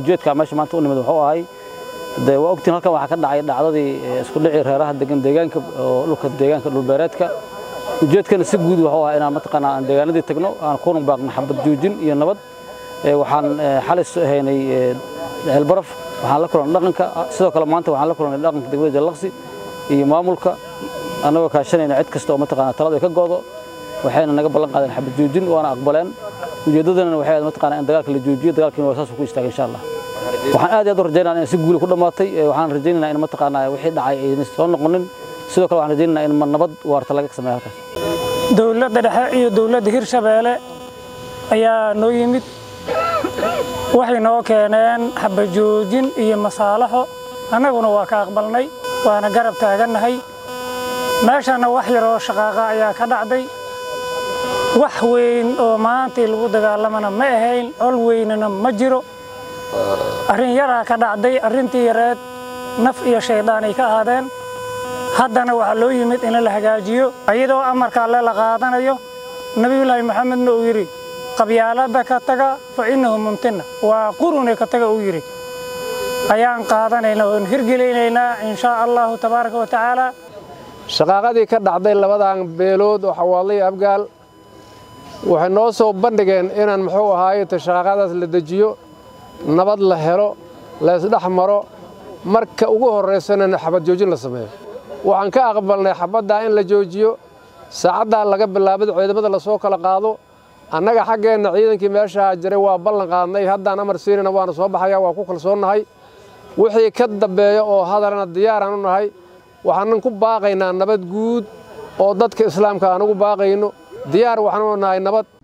ujeedka meesha maanta u nimid wuxuu ahay dee waa ogtiin halkan waxaa ka dhacay dhacdadii isku dhicii reeraha degan deegaanka oo dhulka deegaanka dhulbeereedka ujeedkana si guud wuxuu ahaa inaan mataqaanaa aan deegaanadii tagno aan kuna baaqno xabad joojin iyo nabad waxaan xalis haynay ceelbaraf waxaan la kulannay dhaqanka sidoo kale maanta waxaan la kulannay dhaqanka degmada jallaqsi iyo maamulka annagoo kaashanayna cid kasta oo mataqaanaa talada ay ka go'do waxayna naga ballan qaadeen xabad joojin waana aqbaleen ujeeddadana waxay ahayd mataqaanaa in dagaalka la joojiyo dagaalkiina waa saas ku istaagay insha allah waxaan aad iyo aad u rajaynayaa in si guuli ku dhammaatay waxaan rajaynaynaa in mataqaanaa wixii dhacay aysan soo noqonin sidoo kale waxaan rajaynaynaa in nabad waarta laga sameeyo halkaas dowladda dhexe iyo dowladda hirshabeelle ayaa noo yimid waxay noo keeneen xabajoojin iyo masaalaxo annaguna waa ka aqbalnay waana garab taagannahay meeshanna wax yaroo shaqaaqa ayaa ka dhacday wax weyn oo maantii lagu dagaalamana ma ahayn col weynana ma jiro arrin yaraa ka dhacday arrintii yareed naf iyo shaydaan ay ka ahaadeen haddana waxaa loo yimid in la hagaajiyo iyadoo amarka alle la qaadanayo nebiyullaahi maxamedna uu yidhi qabyaaladda ka taga fa innahu mumtina waa qurune ka taga uu yidhi ayaan qaadanaynaa oon hirgelaynaynaa in shaa allahu tabaaraka wa tacaala shaqaaqadii ka dhacday labadan beelood oo xawaadlay abgaal waxay noo soo bandhigeen inaan muxuu ahaaye ta shaqaaqadaas la dejiyo nabad la helo la isdhex maro marka ugu horraysana xabad joojin la sameeyo waxaan ka aqbalnay xabaddaa in la joojiyo saacaddaa laga bilaabad ciidamada lasoo kala qaado annaga xaggeenna ciidankii meeshaa jiray waa ballan qaadnay haddaan amar siinayna waana soo baxaya waa ku kalsoonnahay wixii ka dambeeya oo hadalana diyaaraan u nahay waxaanan ku baaqaynaa nabad guud oo dadka islaamka aan ugu baaqayno diyaar waxaan u nahay nabad